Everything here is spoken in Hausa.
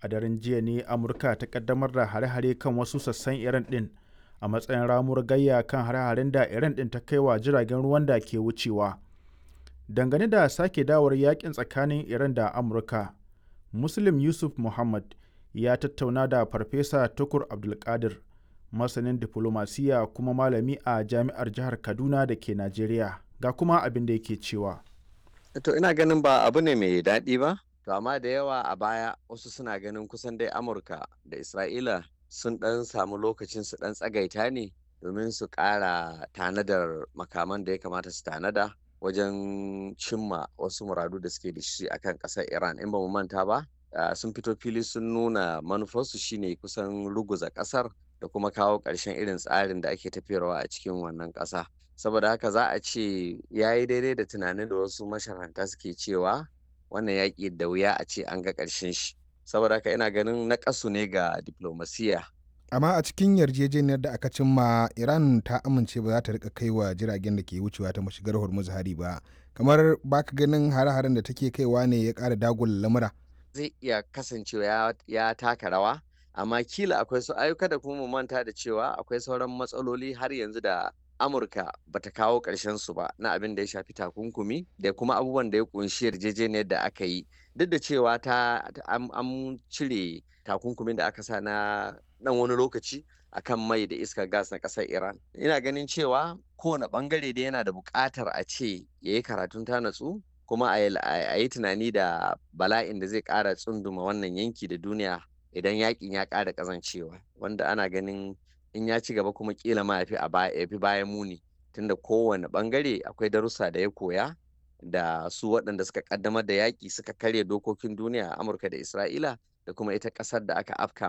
a daren jiya ne amurka ta kaddamar da hare-hare kan wasu sassan iran din a matsayin ramuwar gayya kan hare-haren da iran din ta kai wa jiragen ruwan da ke wucewa dangane da sake dawar yakin tsakanin iran da amurka muslim yusuf muhammad ya tattauna da farfesa tukur abdulkadir masanin diflomasiya kuma malami a jami'ar jihar kaduna da ke najeriya ga kuma abin da yake cewa to ina ganin ba abu ne mai daɗi ba to amma da yawa a baya wasu suna ganin kusan dai amurka da isra'ila sun ɗan samu lokacin su ɗan tsagaita ne domin su ƙara tanadar makaman da ya kamata su tanada wajen cimma wasu muradu da suke da shi akan ƙasar iran in ba mu manta ba sun fito fili sun nuna manufarsu shine kusan ruguza ƙasar da kuma kawo ƙarshen irin tsarin da ake tafiyarwa a cikin wannan ƙasa saboda haka za a ce ya yi daidai da tunanin da wasu masharanta suke cewa wannan yaƙi da wuya a ce an ga ƙarshen shi saboda haka ina ganin na ƙasu ne ga diplomasiya amma a cikin yarjejeniyar da aka cimma iran ta amince ba za ta rika kai wa jiragen da ke wucewa ta mashigar hormuz hari ba kamar baka ganin hare-haren da take kaiwa ne ya ƙara dagula lamura zai iya kasancewa ya taka rawa amma kila akwai su ayyuka da kuma mu manta da cewa akwai sauran matsaloli har yanzu da amurka bata kawo ƙarshen su ba na abin da ya shafi takunkumi da kuma abubuwan da ya kunshi yarjejeniyar da aka yi duk da cewa ta an cire takunkumin da aka sa na dan wani lokaci akan mai da iskar gas na ƙasar iran ina ganin cewa kowane bangare da yana da buƙatar a ce ya yi karatun ta natsu kuma a yi tunani da bala'in da zai ƙara tsunduma wannan yanki da duniya idan yakin ya ƙara ƙazancewa wanda ana ganin in ya ci gaba kuma kila ma ya fi bayan muni tunda kowane bangare akwai darussa da ya koya da su waɗanda suka kaddamar da yaƙi suka karya dokokin duniya a amurka da isra'ila da kuma ita ƙasar da aka afka